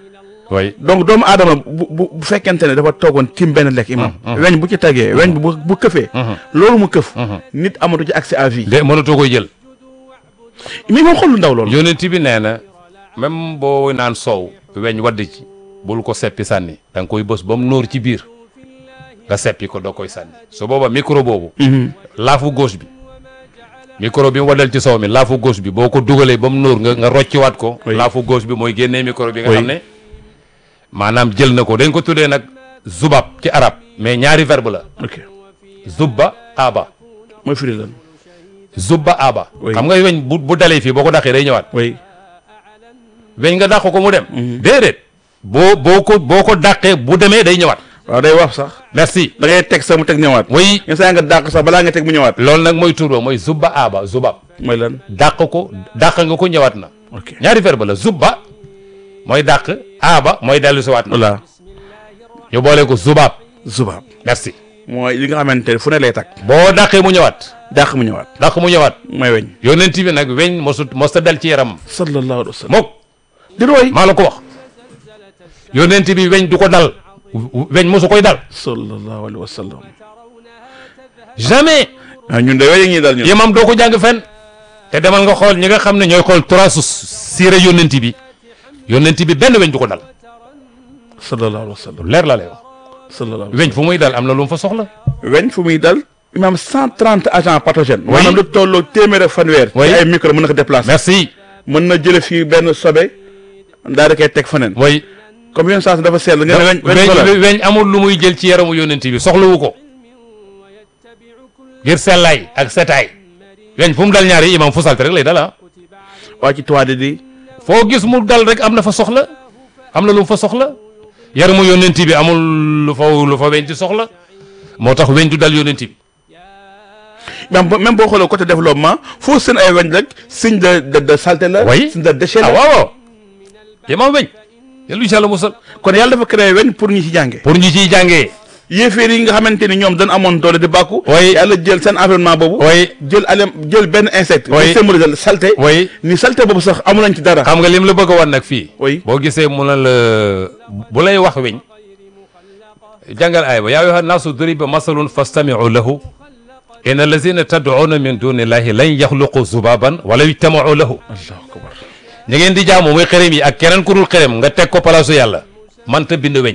way donc doomu aadama bu bu bu fekkente ne dafa toogoon tim benn lekk imam weñ bu ci tagee weñ bi bu bu këfee loolu mu këf nit amatu ci accès à vie de mënatoo koy jël mais moom xool lu ndaw loolu yonent bi nee na même boo naan soow weñ wadd ci bul ko seppi sànni da nga koy bës ba mu nóor ci biir nga seppi ko doo koy sànni su booba micro boobu laafu gauche bi micro bi mu waddal ci soow mi laafu gauche bi boo ko dugalee ba mu nóor nga nga rocciwaat ko Oui. laafu gauche bi mooy génnee micro bi nga Oui. xam ne maanaam jël na ko dañ ko tuddee nag zubab ci arab mais ñaari verbe la ok zubba aba mooy firi lan zubba aba Oui. xam nga weñ bu bu dalee fii boo ko daqee day ñëwaat oui weñ nga dàq ko mu dem déedéet boo boo ko boo ko dàqee bu demee day ñëwaat waaw day wax sax merci da ngay teg sax mu teg ñëwaat way nga saa nga dàq sax balaa nga teg mu ñëwaat loolu nag mooy tur ba mooy zubba aba zubab mooy lan dàq ko dàq nga ko ñëwaat na ok ñaari verbe la zubba mooy dàq aba mooy dellu si waat na voilà ñu boole ko zubab zubaab merci mooy li nga xamante ne fu ne lay takk boo dàqee mu ñëwaat dàq mu ñëwaat dàq mu ñëwaat mooy weñ yonent bi nag weñ mosut mos ta dal ci yaram sallallahu alayhi wa sallam mook di roy maa la ko wax yonent bi weñ du ko dal weñ mosu koy dal sallallahu alayhi wa sallam jamais ah ñun de weñ ñi dal ñun yemam doo ko jàng fenn te demal nga xool ñi nga xam ne ñooy xool trois su siire yonent bi yonent bi benn weñ du ko dal sallallahu alayhi wa sallam leer la lay wax sallallahu alayhi weñ fu muy dal am na lu mu fa soxla weñ fu muy dal imam cent trente agents pathogènes Oui. maanaam lu tolloo téeméer ak fanweer Oui. ci ay micro mën na ko déplacer merci mën na jële fii benn sobe daal di koy teg feneen way comme yoon saa si dafa sell nga ne weñ weñ weñ ko la weñ amul lu muy jël ci yaramu yonent bi soxlawu ko ngir sellaay ak setaay weñ fu mu dal ñaari imam fu salte rek lay dal ah waa ci toile di foo gis mu dal rek am na fa soxla am na lu mu fa soxla yaramu yonent bi amul lu fa lu fa weñ ci soxla moo tax weñ du dal yonent bi même bo- même boo xoolee côté développement foo seen ay weñ rek signe de de de saleté la Oui. signe de déchet ah la waaw waaw imam weñ yàlla incha allah musal kon yàlla dafa créé weñ pour ñi ci jànge pour ñu ciy jàngee yéeféer yi nga xamante ni ñoom dañ amoon doole di bàkku Oui. yàlla jël seen environnement boobu way jël alem jël benn insecte Oui. di symboliser saleté way ni saleté boobu sax amu nañ ci dara xam nga lim la bëgg a wan nag fii Oui. boo gisee mu ne la bu lay wax weñ jàngal aay ba yaa ayyuha naasu duriba masalun fastami'u lahu inna allazina tad'una min dunillahi lan yaxluqu zubaban wala yujtama'u lahu allahu akbar ñi ngeen di jaamu muy xërëm yi ak keneen ku dul xërëm nga teg ko palaasu yàlla manta bind weñ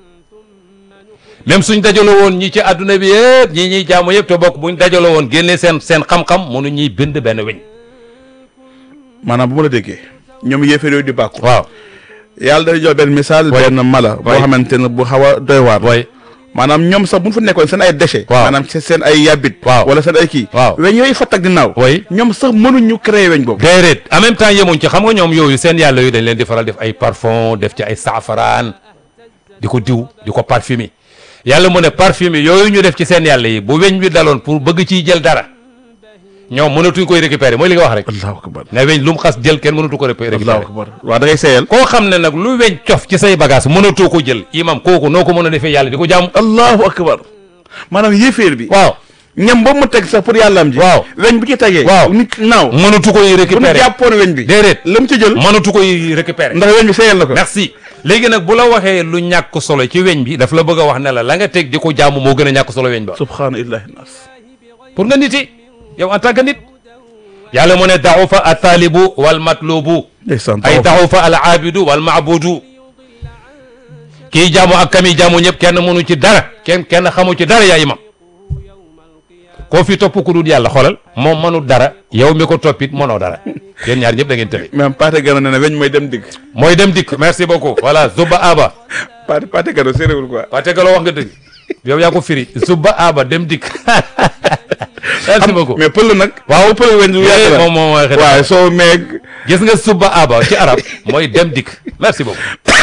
même suñ dajaloo woon ñi ci àdduna bi yëpp ñi ñuy jaamu yëpp te bokk buñ dajaloo woon génnee seen seen xam-xam mënu ñuy bind benn weñ maanaam bu ma la déggee ñoom yéeféer yooyu di bàkku waaw yàlla day jox benn misaal Oui. benn mala boo Oui. xamante ne bu xaw a doy waar way maanaam ñoom sax bu ñu fa nekkoon seen ay déchets Waaw. maanaam seen seen ay yàbbit Waaw. wala seen ay kii Waaw. weñ yooyu fatt ak ginnaaw way ñoom sax mënuñu créer weñ boobu déedéet en même temps yemuñ ci xam nga ñoom yooyu seen yàlla yu dañ leen di faral def ay parfum def ci ay saafaraan di ko diw di ko parfumer yàlla mu ne parfumer yooyu ñu def ci seen yàlla yi bu weñ bi daloon pour bëgg ciy jël dara ñoom mënatuñ koy récupérer mooy li nga wax rek allahu akbar ne weñ lu mu xas jël kenn mënatu ko récupérer allahu akbar waaw da ngay seeyal koo xam ne nag lu weñ cof ci say bagage mënatoo ko jël imam kooku noo ko mën a defee yàlla di ko jaamu allahu akbar maanaam yéeféer bi waaw ñam boobu mu teg sax pour yàllaam ji Waaw. weñ bu ci tegee Waaw. nit naaw mënatu koy bu ñu récupérer jàppoon weñ bi déedéet la mu ci jël mënatu koy récupérer ndax weñ bi seeyal na ko merci léegi nag bu la waxee lu ñàkk solo ci weñ bi daf la bëgg a wax ne la la nga teg di ko jaamu moo gën a ñàkk solo weñ ba subhaana illahi nas pour nga niti yow en tant que nit yàlla mu ne daxufa a taalibu wal matlubu ndeysaan ay daxufa al aabidu wal maabudu kii jaamu ak kami jaamu ñëpp kenn mënu ci dara kenn kenn xamu ci dara yaa imam koo fi topp ku dul yàlla xoolal moom mënul dara yow mi ko toppit mënoo dara yéen ñaar ñëpp da ngeen tële même Pathé Gana ne na weñ mooy dem digg mooy dem dikk merci beaucoup voilà zuba aba Pathé Pathé Gana séeréwul quoi waa tegaloo wax nga dëgg yow yaa ko firi zuba aba dem dikk merci beaucoup mais pël nag waaw pël weñ lu yàgg la moom moom mooy xëy waaye soo meeg gis nga suba aba ci arab mooy dem dikk merci beaucoup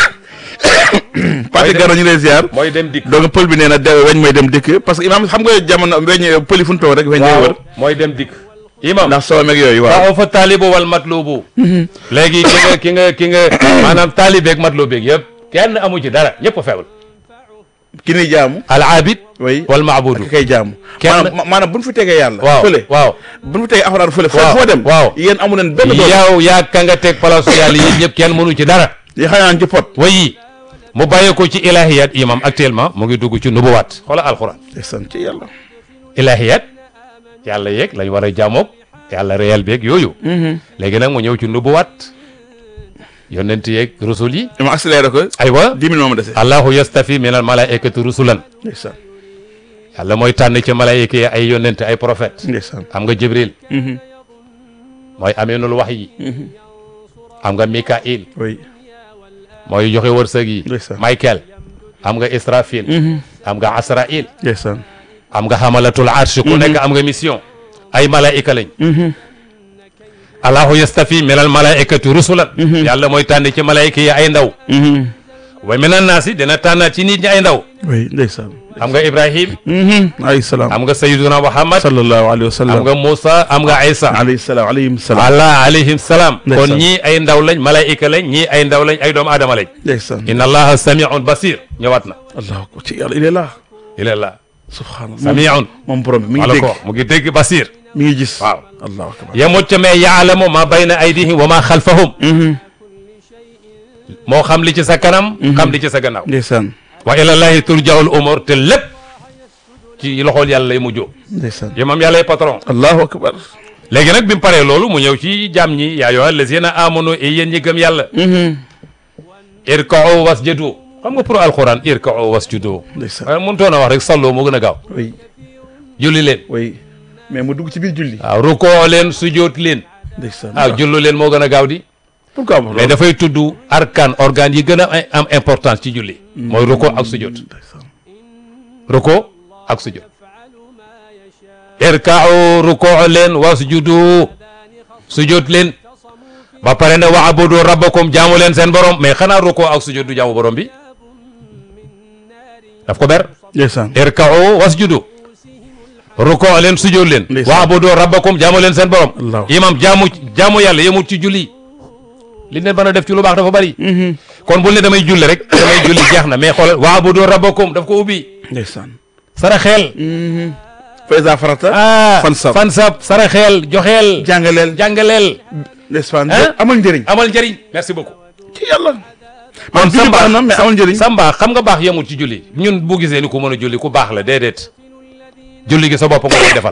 Pathé dem- Gana ñu lay ziar mooy dem dikk donc pël bi nee na de weñ mooy dem dikk parce que imaam xam nga jamono weñ pël yi fu ñu toog rek weñ lay wër mooy dem dikk imam ndax soo meeg yooyu waaw waaw fa taalibu wal matlubu léegi ki nga ki nga ki nga maanaam taalibeeg matlubeeg yëpp kenn amu ci dara ñëpp a feewul ki ni jaamu al abid oui wal maabudu ki koy jaamu Kenn- maanaam maanaam bu ñu fi tegee yàlla waaw fële waaw bu ñu fi tegee alxuraan fële Waaw, foo dem waaw. yéen amu leen benn doole yow yaa ka nga teg palaasu yàlla yi ñëpp kenn mënu ci dara yi xam naan ci pot wayi mu bàyyee ko ci ilahiyat imam actuellement mu ngi dugg ci nubuwaat xoola alxuraan ndeysaan ci yàlla ilahiyat yàlla yeeg lañ war a jaamoog yàlla réel beeg yooyu léegi nag mu ñëw ci nubuwaat yonent yeeg rusul yi dama accéléré ko aywa dix minutes moo ma dese allahu yastafi min al malaikati rusulan ndeysaan yàlla mooy tànn ci malaayika yi ay yonent ay prophète ndeysaan am nga jibril mooy aminul wax yi am nga mikail oui mooy joxe wërsëg yi Ndeysaan. michael am nga israfil am nga asrail ndeysaan am nga xamalatul arsh ku nekk am nga mission ay malaayika lañ allahu yastafi min al malaikati rusulan yàlla mooy tànn ci malaayika yi ay ndaw wa min an naasi dina tànnaat ci nit ñi ay ndaw oui ndeysaan am nga ibrahim alayhi salaam am nga sayyiduna muhammad sallallahu alayhi wa sallam am nga Moussa am nga Aïssa alayhi salaam alayhim salaam allah alayhim salaam Ndeysaan. kon ñii ay ndaw lañ malaayika lañ ñii ay ndaw lañ ay doomu aadama lañ ndeysaan inna allaha samiun basir ñëwaat na allahu akbar ci yàlla il est là il est là subhanallah samiun moom borom bi mi ngi wala dégg ko mu ngi dégg basir mi ngi gis waaw allahu akbar yemut ca mais yaalamu ma bayna aydihim wa ma xalfahum moo xam li ci sa kanam xam li ci sa gannaaw ndeysaan wa ilallahi turjaul umur te lépp ci loxool yàlla lay mujjoo ndeysaan yemam yàllay patron allahu akbar léegi nag bi mu paree loolu mu ñëw ci jaam ñi yaa ayyuha allazina amanu et yéen ñi gëm yàlla irka'u wasjudu xam nga pour alquran irka'u wasjudu ndeysaan waaye mënutoon a wax rek salloo moo gën a gaaw oui julli leen oui mais mu dugg ci biir julli waaw rukoo leen sujoot leen ndeysaan waaw jullu leen moo gën a gaaw di pourquoi mu mais dafay tudd arkaan organes yi gën a am importance ci julli mooy rukoo ak sujoot ndeysaan rukoo ak sujoot irka'u rukoo leen wasjudu sujoot leen ba pare ne wa'budu rabbakum jaamu leen seen borom mais xanaa rukoo ak sujoot du jaamu borom bi daf ko ber ndeysaan irka'u wasjudu ruko leen sujjóot leen Ndeysaan. waabudu rabbakum jaamu leen seen borom Allah. imam jaamu jaamu yàlla yemut ci julli li neen mën a def ci lu baax dafa bari kon bul ne damay julli rek damay julli jeex na mais xoolal waabudu rabbakum daf ko ubbi ndeysaan sara xeel fa iza farata ah fansab. fansab sara xeel joxeel jàngaleel jàngaleel ndeysaan Hein? amal njëriñ amal njëriñ merci beaucoup ci yàlla kon man julli baax na mais amal njëriñ sa mbaax xam nga baax yemul ci julli ñun bu gisee ni ku mën a julli ku baax la déedéet julli gi sa bopp nga koy defal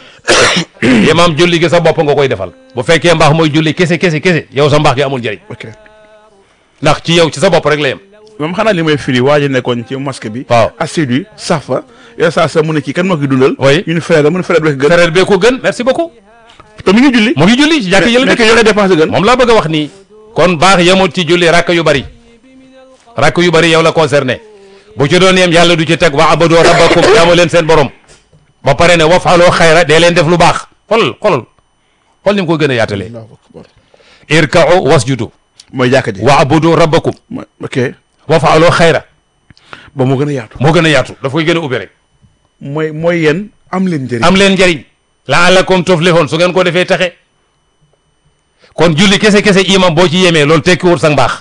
imam julli gi sa bopp nga koy defal bu fekkee mbaax mooy julli kese kese kese yow sa mbaax gi amul njëriñ ok ndax ci yow ci sa bopp rek la yem moom xanaa li may firi waa ji nekkoon ci mosquée bi waaw assidu safa yow saa sa mu ne kii kan moo koy dundal Oui. ñu ne frère la mu ne frère bi gën frère bee ko gën merci beaucoup te mi ngi julli mu ngi julli ci jàkk yële nekk dëkk yore dépense gën moom laa bëgg a wax nii kon baax yemul ci julli rakk yu bari rakk yu bari yow la concerné bu ci doon yem yàlla du ci teg wa abadoo rabbakum jaamu leen seen borom ba pare ne wafaloo xayra dee leen def lu baax xolal xolal xol ni mu ko gën a yaatalee Allahu akbar irka'u wasjudu mooy jàkka ji wa abudu rabbakum mooy ok wafaloo xayra ba moo gën a yaatu moo gën a yaatu daf koy gën a ubbi rek mooy mooy yéen am leen njëriñ am leen njëriñ laalakum tuflihun su ngeen ko defee taxe kon julli kese kese imam boo ci yemee loolu tekkiwul sa mbaax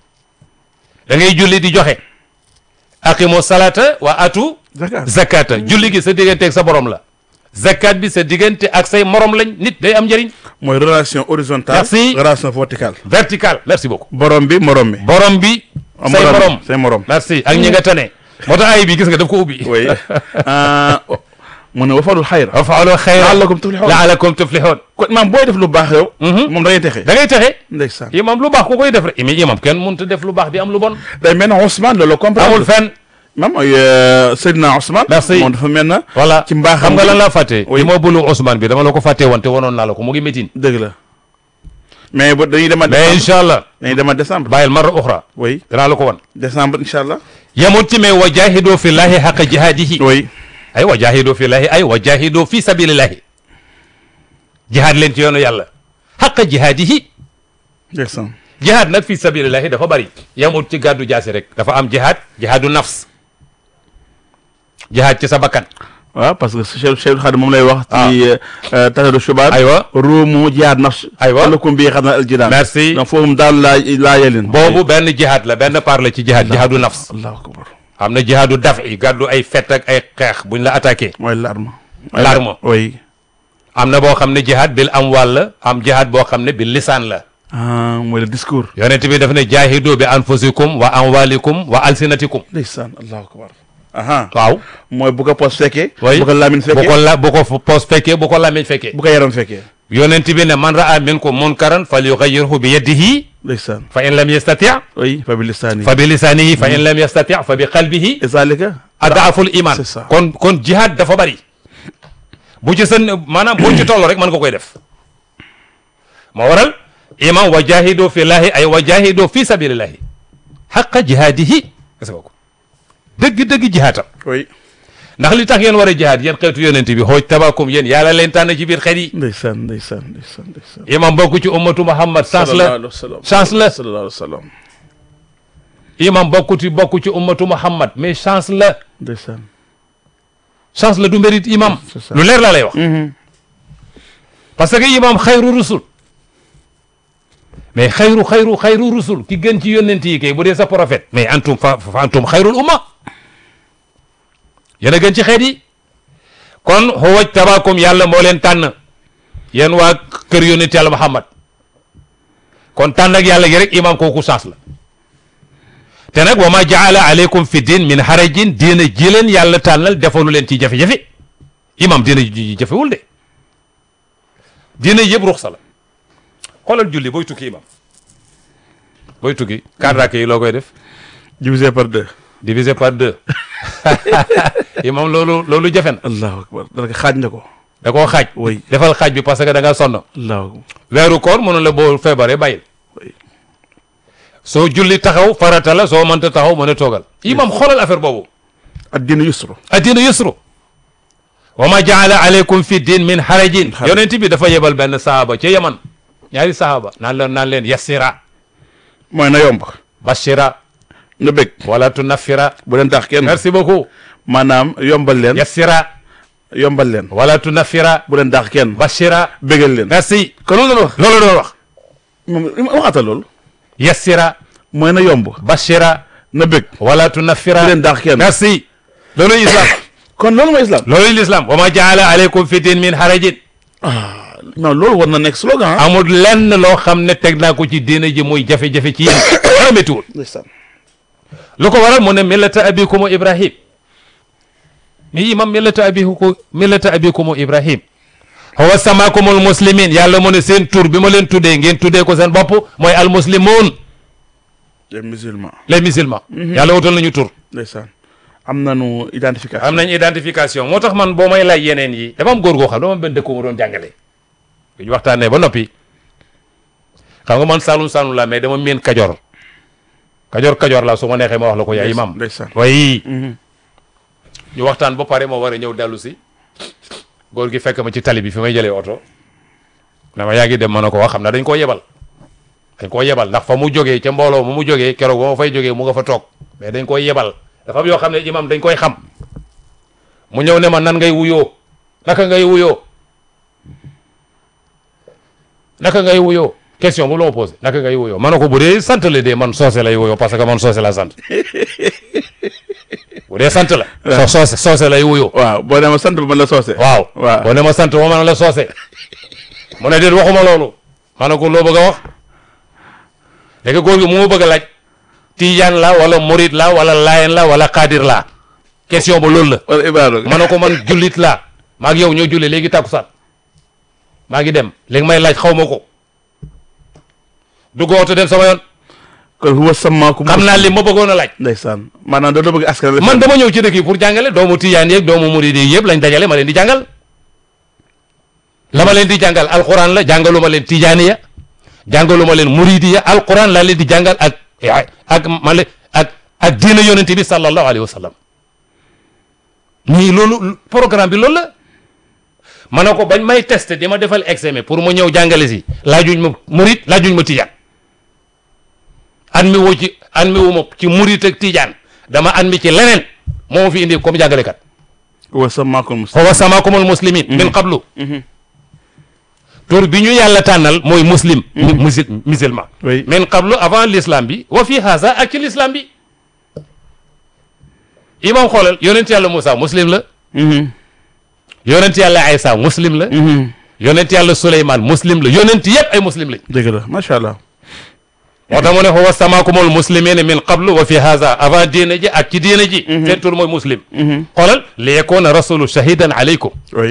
da ngay julli di joxe aqimu salata wa atu zakat zakata julli gi sa digganteeg sa borom la zakat bi sa diggante ak say morom lañ nit day am njëriñ mooy relation horizontale Merci. relation verticale vertical merci beaucoup borom bi morom mi borom bi say morom say morom merci ak ñi nga tane moo tax ay bi gis nga daf ko ubbi oui ah mu ne wafalul xayra wa faalu xayra la'allakum tuflihun laalakum tuflihun kon maam booy def lu baax yow moom da ngay texe da ngay taxe ndeysaan imam lu baax ku koy def rek mais imam kenn mënut a def lu baax di am lu bon day mel na Ousmane loolu comprendre amul fenn maam mooy Seydina Ousmane Merci. moom dafa mel na voilà ci mbaaxam xam nga lan laa fàtte Oui. li ma bulu Ousmane bi dama la ko fàttee woon te wanoon naa la ko mu ngi métin dëgg la mais ba dañuy dema mais décembre incha allah dañuy dema décembre bàyyil marra uxra oui danaa la ko wan décembre incha allah yemut ci mais wa jahidu fi llahi xaqa jihaadihi oui ay wa jahidu fi llahi ay wa jahidu fi sabilillahi jihaad leen ci yoonu yàlla xaqa jihaadihi ndeysaan jihaad nag fi sabilillahi dafa bari yemut ci gàddu jaasi rek dafa am jihaad jihaadu nafs jihaad ci sa bakkan waaw parce que Cheikh Cheikh Khadim moom lay wax Ah. ci tasadu shubaat aywa ruumu jihaad nafs Aywa. lakum bi xam na aljidaan merci donc foofu daal laa laa yelin boobu benn jihaad la benn part la ci jihaad jihaadu nafs allahu akbar am na jihaadu daf i gàddu ay fett ak ay xeex buñ la attaqué mooy l'arme L'arme. oui am na boo xam ne jihaad bil amwal la am jihaad boo xam ne bil lisaan la ah mooy le discours yonent bi daf ne jaahidu bi anfusikum wa amwalikum wa alsinatikum ndeysaan allahu akbar aha waaw mooy bu ko pos fekkee way bu ko lamin bu fekkee ko la bu ko poos fekkee bu ko làmmiñ fekkee bu ko yaram fekkee yonent bi ne man raa minkum munkaran falyughayyirhu bi yadihi ndeysaan fa in lam yastati oui fa bi lisaani fa bi lisanihi fa in lam yastati fa bi qalbihi et zalika adaaful iman c'est ça. kon kon jihad dafa bari bu ci sën maanaam boo ci toll rek mën nga koy def moo waral iman wa jahidu fi llahi ay wa jahidu fi sabilillahi xaqa jihaadihi gis nga ko dëgg-dëgg jihaatam oui ndax li tax ngeen war a jihaad yéen xeetu yonent bi xooj tabakum yéen yàlla leen tànn ci biir xeet yi ndeysaan ndeysaan ndeysaan ndeysaan imam bokk ci ummatu muhammad chance la sallallahu alayhi wa sallam chance la sallallahu alayhi wa sallam imam bokk ci bokk ci ummatu muhammad mais chance la ndeysaan chance la du mérite imam C'est ça. lu leer laa lay wax parce que imam xayru rusul mais xayru xayru xayru rusul ki gën ci yónnent yi kay bu dee sa prophète mais antum fa fa antum xayrul umma yéen a gën ci xeet yi kon huwaj tabakum yàlla moo leen tànn yéen waa kër yónnent yàlla muhammad kon tànn ak yàlla gi rek imam kooku chance la te nag wa ma jaala aleykum fi din min harajin diina ji leen yàlla tànnal defalu leen ci jafe-jafe imam diina ji jafewul de diina yëpp ruxsa la xoolal julli booy tukki imam booy tukki quatre rakk yi loo koy def divisé par deux divisé par deux imam loolu loolu jafe na allahu akbar dana ko xaaj na ko da koo xaaj Oui. defal xaaj bi parce que da nga sonn allahu akbar weeru koor mënu la boo feebaree bàyyil Oui. soo julli taxaw farata la soo mënta taxaw mën a toogal imam xoolal affaire boobu addina yusru addina yusru wa ma jaala aleykum fi din min harajin Haraj. yonent bi dafa yebal benn sahaba ca yaman ñaari sahaba naan leen naan leen yassira mooy na yomb bashira na bëgg wala tunafira bu leen tax kenn merci beaucoup maanaam yombal leen yassira yombal leen wala tunafira bu leen daax kenn bashira bégal leen merci kon loolu la wax loolu doon wax moom waxata loolu yassira mooy na yomb bashira na bëgg wala tunafira bu leen daax kenn merci loolu islam kon loolu mooy islam loolu l'islam wa ma jaala aleykum fi din min harajin non loolu war na nekk slogan ah amul lenn loo xam ne teg naa ko ci diina ji muy jafe-jafe ci yéen dara méttiwul ndeysaan lu ko waral mu ne millata abikumu ibrahim mi imam millata abiku millata abikumu ibrahim huwa samakumul muslimin yàlla mu ne seen tur bi ma leen tuddee ngeen tuddee ko seen bopp mooy al muslimun les musulmans les musulmans yàlla wutal nañu tur ndeysaan am nañu identification am nañ identification moo tax man boo may laaj yeneen yi dafa am góor goo xam dama am benn dëkk mu doon jàngale bu ñu waxtaanee ba noppi xam nga man saalum saalum la mais dama miin kajoor kajoor kajoor la su ma neexee ma wax la ko yaay imam ndeysaan way ñu waxtaan ba pare moo war a ñëw dellu si góor gi fekk ma ci tali bi fi may jëlee oto na ma yaa ngi dem ma ne ko wax xam na dañ koo yebal dañ koo yebal ndax fa mu jógee ca mbooloo mu mu jógee keroog ba ma fay jógee mu nga fa toog mais dañ koy yebal dafa am yoo xam ne imam dañ koy xam mu ñëw ne ma nan ngay wuyoo naka ngay wuyoo naka ngay wuyoo question bu la ma posé naka ngay wuyoo ma ne ko bu dee sant la dee man soose lay wuyoo parce que man soose la sant bu dee sant la. so soose soose lay wuyoo. waaw boo demee sant ba man la soose waaw waaw. boo ne ma sant ma man la soose mu ne déet waxuma loolu ma ne ko loo bëgg a wax léegi góor gi mu ma bëgg a laaj tijaan la wala murit la wala layen la wala xaadir la question ba loolu la wala ibaadu ma ne ko man jullit la maa ngi yow ñoo julli léegi takkusaan maa ngi dem léegi may laaj xaw ma ko dugg oto dem sama yoon kon huwa sammaakum xam naa li ma bëggoon a laaj ndeysaan maanaam da bëgg askan wi man dama ñëw ci dëkk yi pour jàngale doomu tijaan yeeg doomu murid yi yëpp lañ dajale ma leen di jàngal la ma leen di jàngal alquran la jàngalu ma leen tijaaniya jàngalu ma leen muridiya alquran laa leen di jàngal ak ak ma le ak ak diina yonente bi sallallahu alayhi wa sallam nii loolu programme bi loolu la ma ne ko bañ may testé di ma defal examen pour ma ñëw jàngale si laajuñ ma murid laajuñ ma tijaan admi woo ci admi wu ma ci murid ak tijaan dama admi ci leneen moo ma fi indi comme jàngalekat huwa sammaakum huwa samaakumul muslimin min qablu tur bi ñu yàlla tànnal mooy muslim musil musulman Oui. min qablu avant l'islam bi wa fi haza ak ci l'islam bi imam xoolal yonent yàlla Moussa muslim la yonent yàlla Aysa muslim la yonent yàlla Suleymaan muslim la yonent yëpp ay muslim lañ dëgg la macha allah. moo tax mu ne huwa samaakumul muslimina min qablu wa fi haza avant diine ji ak ci diine ji seen tur mooy muslim xoolal li yakuna rasulu shahidan alaykum oui.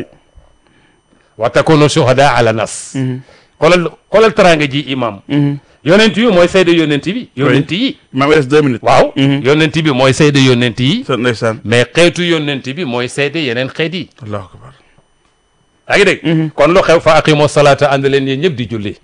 wa takunu shuhada ala nas xoolal xoolal teraanga ji imam yonent yi mooy sayda yonent bi yonent yi maa ngi des deux minutes. waaw yonent bi mooy sayda yonent yi sa ndeysaan. mais xeetu yonent bi mooy sayda yeneen xeet yi allahu akbar. yaa ngi dégg kon lu xew fa aqimu salata ànd leen yéen ñëpp di julli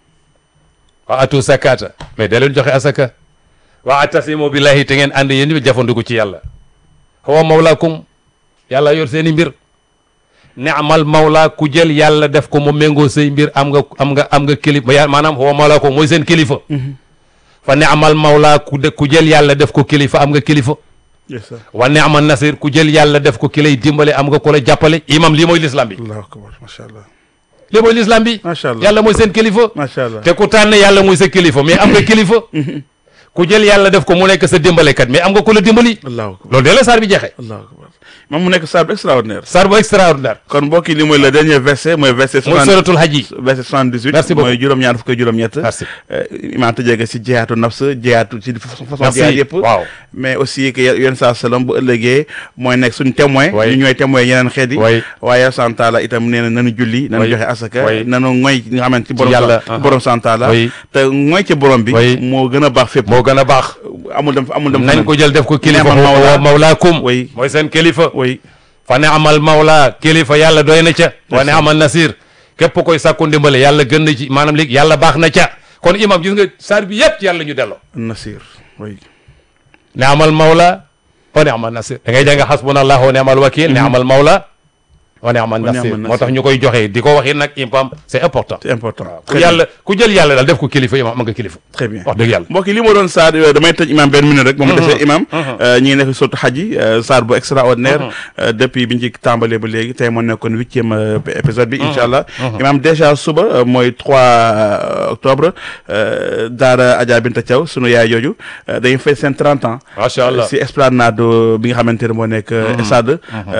wa atu sakata mais da leen joxe asaka wa atasimu billahi te ngeen ànd yéen ñëpp jafandiku ci yàlla huwa mawlaakum yàlla yor seen i mbir neamal mawla ku jël yàlla def ko mu méngoo say mbir am nga am nga am nga kilifa ya maanaam huwa mawlaakum mooy seen kilifa fa neamal mawla ku de ku jël yàlla def ko kilifa am nga kilifa yes sir. wa neamal nasir ku jël yàlla def ko ki lay dimbale am nga ko la jàppale imam lii mooy l'islam bi allahu akbar macha allah. lii mooy l'islam bi macha allah yàlla mooy seen kilifa macha allah. te ku tànn yàlla muy sa kilifa mais am nga kilifa ku jël yàlla def ko mu nekk sa dimbalekat mais am nga ku la dimbali allahu akbar. loolu de la saar bi jeexee allahu akbar. moom mu nekk saar bu extraordinaire. saar bu extraordinaire kon mbokk yi li mooy le dernier verset mooy verset. mooy suratul hajj yi verset 78. Merci beaucoup. mooy juróom-ñaar fukk ak juróom-ñett. Merci. imaam tëjee ko si jihaatu nafs jihaatu ci façon Merci. jihaat yëpp. Waaw. mais aussi que yéen saa salaam bu ëllëgee mooy nekk suñu témoin. Oui. ñu ñooy témoin yeneen xeet yi. Oui. waaye santaala itam nee na nanu julli. nanu Oui. joxe asaka. Oui. nanu ngoy nga xamante ci borom. yàlla, sa- borom santaala. Oui. te ngoy ci borom bi. Oui. moo gën a baax fépp. moo gën a baax amul dem amul dem. nañ ko jël def ko kilifa Neamal huwa mawla. mawlaakum Oui. mooy seen kilifa oui. fa ne amal mawla kilifa yàlla doy na ca wa ne amal nasir képp koy sàkku ndimbale yàlla gën na ci maanaam léegi yàlla baax na ca kon imam gis nga saar bi yëpp ci yàlla ñu delloo Nasir oui. ne amal mawla wa ne amal nasir da ngay jàng xasbunallahu wa ne amal wakil ne amal mawla wa ne amal Wa ni'mal nasir nasir. moo tax ñu koy joxe di ko waxi nag imam c'est important c'est important. ku yàlla ku jël yàlla daal def ko kilifa imam am nga kilifa très bien wax dëgg yàlla mbokk yi li ma doon saar euh, damay tëj imam benn minute rek ba mu defee imam euh, ñi ngi nekk surtout xaj yi euh, saar bu extraordinaire euh, depuis bi ñu ci tàmbalee ba léegi tey moo nekkoon huitième euh, épisode bi incha allah imam déjà suba euh, mooy 3 octobre euh, daara Adja Binta Thiaw sunu yaay jooju euh, dañuy fay seen 30 ans macha allah si esplanade bi nga xamante ne moo nekk stade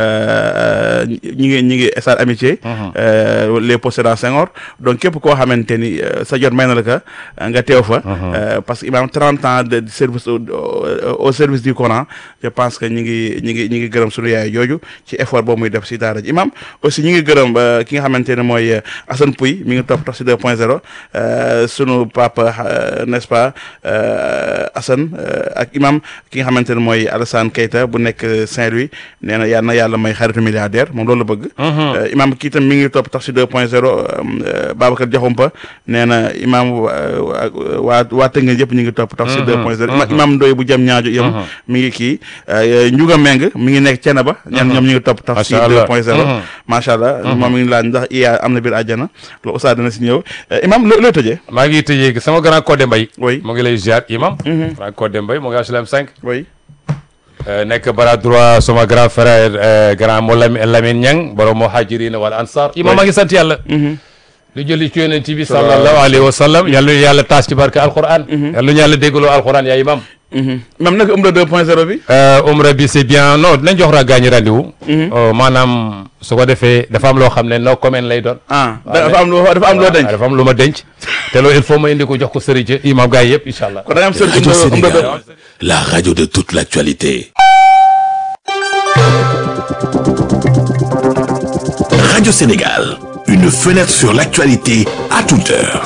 ñi ngi ñi ngi stade amitié euh, les possédants Senghor donc képp koo xamante ni euh, sa jot may na la ka nga teew fa euh, parce que imam 30 ans de service au, au- au service du Coran je pense que ñi ngi ñi ngi ñi ngi gërëm sunu yaay jooju ci effort boobu muy def si daara ji imam aussi ñi ngi gërëm euh, ki nga xamante ne mooy euh, Assane Pouy mi ngi topp tax si 2 point 0 euh, sunu papa euh, n'est-ce pas euh, Assane euh, ak imam ki nga xamante ne mooy Alassane Keita bu nekk Saint-Louis nee na yal na yàlla may xaritu milliardaire moom loolu la bëgg. Euh, imam kii tam mi ngi topp tax si 2 point 0 Babacar Diakhoumpa nee na imam waa waa waa Tëngéej yëpp ñu ngi topp tax si 2 point 0 ima- imam Ndoye bu jëm ñaajo yëm mi ngi kii euh, Ndiouga Meng mi ngi nekk Thiénaba ñan ñoom ñu ngi topp tax si Macha 2 Allah. point 0 Mhm. macha allah moom mi ngi laaj ndax iya am na biir àjjana loolu Oustaz dina si ñëw Euh, imam loo loo tëjee maa ngi tëjee sama grand Codé Mbaye Oui. mu ngi lay ziar imam grand Codé Mbaye mu ngi HLM 5 oui Euh, nekk bras droit sama grand frère euh, grand mo Lam- Lamine Niang borom muhajirina wal ansar imam maa ngi sant yàlla li jëli ci yonent bi sallallahu alayhi wa sallam yàlla yàlla taas ci barke alquran yàlla ñu yàlla déggaloo alquran yaa imam imam nag um la 2 point 0 bi Euh, umra bi c'est bien non dinañ jox ra gaañi rendez-vous Euh, maanaam su ko defee dafa am loo xam ne no comment lay doon ah dafa am loo dafa am loo denc waaw dafa am lu ma denc te loolu il faut ma indi ko jox ko sëriñ ca imam gars yi yëpp incha allah kon da nga am sër um Radio la um la Sénégal, deux- la radio de toute l'actualité. Radio Sénégal, une fenêtre sur l'actualité à toute heure.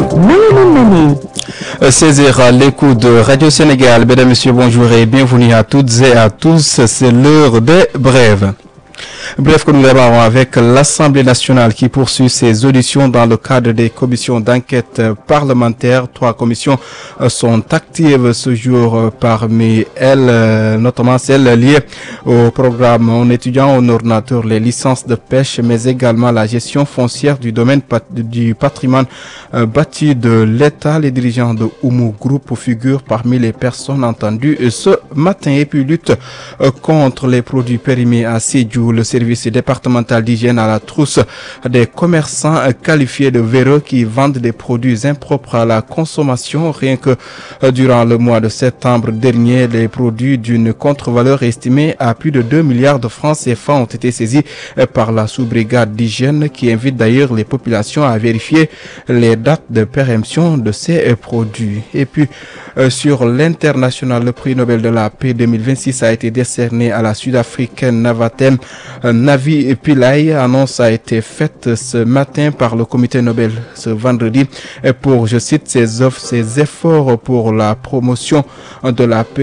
16h, l'écoute de Radio Sénégal. Mesdames, Messieurs, bonjour et bienvenue à toutes et à tous. C'est l'heure des brèves. Bref, que nous démarrons avec l'Assemblée nationale qui poursuit ses auditions dans le cadre des commissions d'enquête parlementaire. Trois commissions euh, sont actives ce jour euh, parmi elles, euh, notamment celles liées au programme en étudiant en ordinateur les licences de pêche, mais également la gestion foncière du domaine pat- du patrimoine euh, bâti de l'État. Les dirigeants de Oumu Group figurent parmi les personnes entendues ce matin et puis lutte euh, contre les produits périmés à Sédhiou. Le service départemental d'hygiène à la trousse des commerçants qualifiés de véreux qui vendent des produits impropres à la consommation. Rien que durant le mois de septembre dernier, les produits d'une contre-valeur estimée à plus de 2 milliards de francs CFA ont été saisis par la sous-brigade d'hygiène qui invite d'ailleurs les populations à vérifier les dates de péremption de ces produits. Et puis, euh, sur l'international, le prix Nobel de la paix 2026 a été décerné à la sud-africaine Navatem euh, Navi Pillay. Annonce a été faite ce matin par le comité Nobel ce vendredi pour, je cite, ses offres, ses efforts pour la promotion de la paix